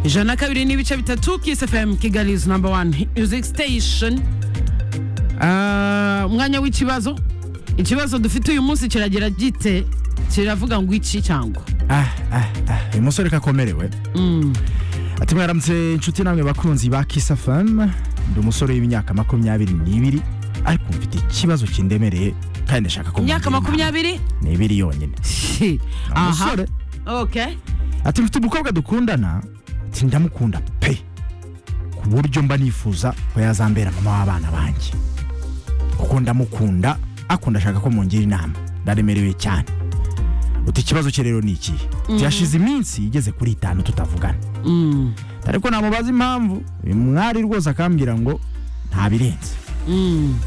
ijana na kabiri n'ibice bitatu kisi fm kigali is number one music station Ah, umwanya w'ikibazo ikibazo dufite uyu munsi kiragira gite kiravuga ngo iki cyangwa Ah, ah, ah, uyu musore kakomerewe ati mwaramutse inshuti namwe bakunzi ba kisa famu ndi umusore w'imyaka makumyabiri n'ibiri ariko mfite ikibazo kindemereye kandi ndashaka ko imyaka mugira inama. makumyabiri n'ibiri yonyine aha umusore okay ati mfite umukobwa dukundana ati ndamukunda pe ku buryo mba nifuza ko yazambera mama w'abana banjye kuko ndamukunda ariko ndashaka ko mungira inama ndaremerewe cyane uti ikibazo cye rero ni ikihe byashize iminsi igeze kuri itanu tutavugana Mm, ariko namubaza impamvu uyu mwari rwose akambwira ngo ntabirenze mm,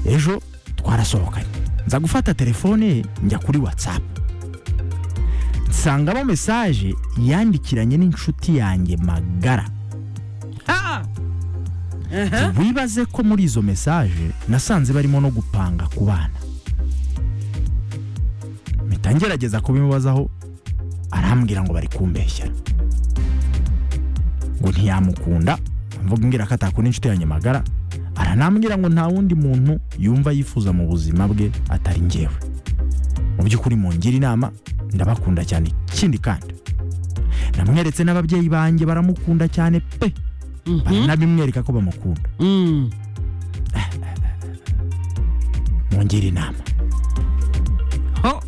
ejo twarasohokanye nza gufata telefone ye njya kuri whatsapp nsangamo mesaje yandikiranye n'inshuti yanjye magara ah, aha, wibaze ko muri izo mesaje nasanze barimo no gupanga ku bana mpita ngerageza kubimubazaho arambwira ngo bari kumbeshyera ngo ntiyamukunda mvuga ngira ko atakunda inshuti yanjye magara aranambwira ngo nta wundi muntu yumva yifuza mu buzima bwe atari njyewe mu by'ukuri mungira inama ndabakunda cyane ikindi kandi namweretse n'ababyeyi banjye baramukunda cyane pe baranabimwereka ko bamukunda mm. mungira inama ho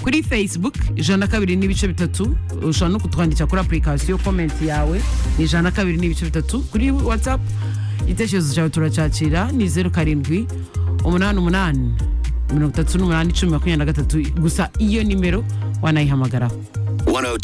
kuri facebook ijana na kabiri n'ibice bitatu ushobora no kutwandikira kuri apurikasiyo komenti yawe ni ijana na kabiri n'ibice bitatu kuri whatsapp igitekerezo cyawe turacyakira ni zeru karindwi umunani umunani mirongo itatu n'umunani icumi makumyabiri na gatatu gusa iyo nimero wanayihamagaraho 102.